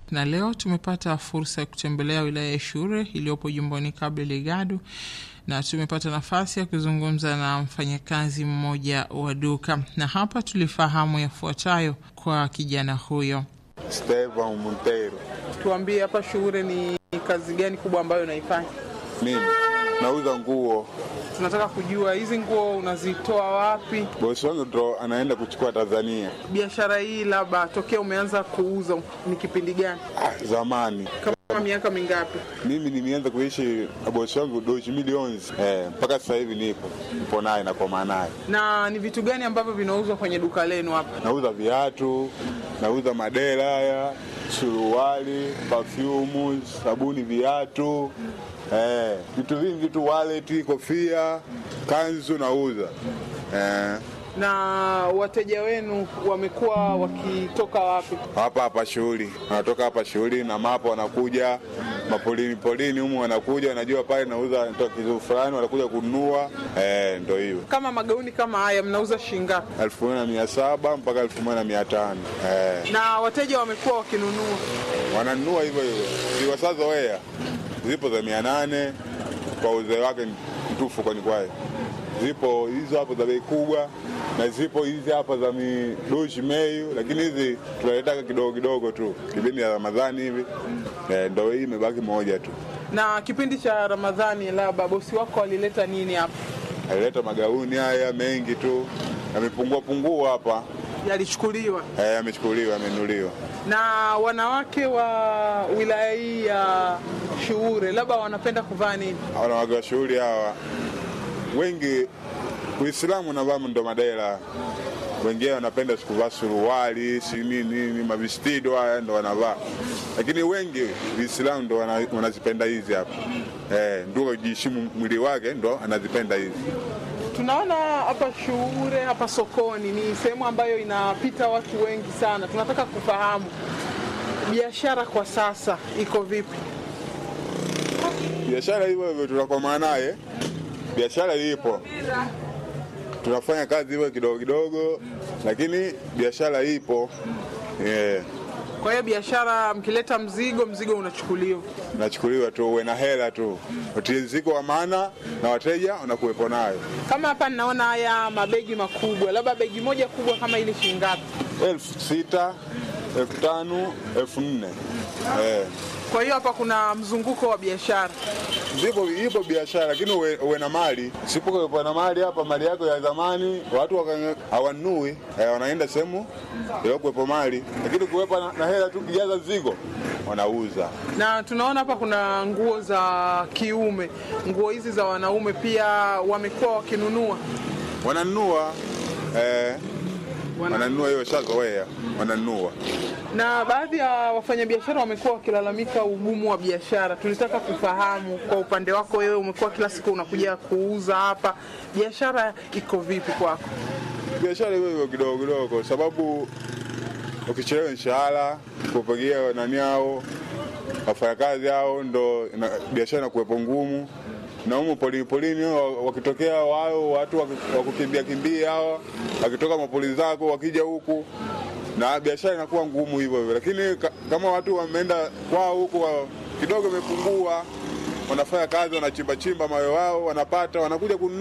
Na leo tumepata fursa ya kutembelea wilaya ya Shure iliyopo jimboni Cabo Delgado na tumepata nafasi ya kuzungumza na mfanyakazi mmoja wa duka, na hapa tulifahamu yafuatayo kwa kijana huyo. Stevan Montero. Tuambie, hapa Shure ni kazi gani kubwa ambayo unaifanya? Mimi nauza nguo. Tunataka kujua hizi nguo unazitoa wapi? Bosi wangu ndo anaenda kuchukua Tanzania. Biashara hii labda tokea umeanza kuuza ni kipindi gani? Ah, zamani Kama miaka mingapi? mimi nimeanza kuishi na bosi wangu doshi milioni eh, mpaka sasa hivi nipo nipo naye nakoma naye. Na ni vitu gani ambavyo vinauzwa kwenye duka lenu hapa? Nauza viatu, nauza madera haya, suruali, perfume, sabuni, viatu eh, vitu vingi tu, wallet, kofia, kanzu nauza eh, Na wateja wenu wamekuwa wakitoka wapi? hapa hapa shughuli, wanatoka hapa shughuli na mapo, wanakuja mapolini polini humu, wanakuja wanajua pale nauza natoa kitu fulani, wanakuja kununua eh, ndo hiyo Kama magauni kama haya mnauza shilingi ngapi? elfu moja na mia saba mpaka elfu moja na mia tano eh. Na wateja wamekuwa wakinunua. wananunua hivyo hivyo, ziwasazoea zipo za mia nane kwa uzee wake mtufu, kwani kwayo zipo hizo hapo za bei kubwa na zipo hizi hapa za midoshi meyu, lakini hizi tunaletaka kidogo kidogo tu kipindi ya Ramadhani hivi eh, ndo hii imebaki moja tu. Na kipindi cha Ramadhani, labda bosi wako alileta nini hapa? Alileta magauni haya mengi tu, yamepungua pungua hapa Yalichukuliwa. eh, yamechukuliwa, yamenuliwa. Na wanawake wa wilaya hii ya Shuure labda wanapenda kuvaa nini? wanawake wa shughuli hawa wengi Uislamu navaa ndo madela, wengine wanapenda sikuvaa suruali si nini nini, mavistido haya ndo wanavaa, lakini wengi Uislamu ndo wana- wanazipenda hizi hapa eh, ndio jiheshimu mwili wake ndo anazipenda hizi. Tunaona hapa Shuure, hapa sokoni ni sehemu ambayo inapita watu wengi sana. Tunataka kufahamu biashara kwa sasa iko vipi? Biashara hivyo hivyo tunakomaa naye, biashara ipo, tunafanya kazi hivyo kidogo kidogo, lakini biashara ipo eh. Kwa hiyo biashara, mkileta mzigo, mzigo unachukuliwa. nachukuliwa tu, uwe na hela tu, utiriziko wa maana na wateja wanakuwepo nayo. Kama hapa ninaona haya mabegi makubwa, labda begi moja kubwa kama ile shilingi ngapi? elfu sita elfu tano elfu nne eh. Kwa hiyo hapa kuna mzunguko wa biashara. Zipo, ipo biashara lakini uwe, uwe na mali. Sipokuwepo na mali hapa, mali yako ya zamani watu waka- hawanunui eh, wanaenda sehemu iliokuwepo mali, lakini kuwepo na, na hela tu kijaza zigo wanauza. Na tunaona hapa kuna nguo za kiume, nguo hizi za wanaume pia wamekuwa wakinunua. Wananunua eh, Wana- wananunua hiyo shazoea, wananunua Na baadhi ya wafanyabiashara wamekuwa wakilalamika ugumu wa biashara. Tulitaka kufahamu kwa upande wako wewe, umekuwa kila siku unakuja kuuza hapa, biashara iko vipi kwako? biashara hiyo hiyo kidogo kidogo, kwa sababu ukichelewa mshahara kupigia nani hao wafanyakazi hao, ndo ina- biashara inakuwepo ngumu. Na humu polini polini wa- wakitokea wao watu waki- wakukimbia kimbia hawa wakitoka mapoli zako wakija huku na biashara inakuwa ngumu hivyo hivyo, lakini ka, kama watu wameenda kwao huku wa, kidogo imepungua, wanafanya kazi, wanachimba chimba mawe wao, wanapata, wanakuja kununua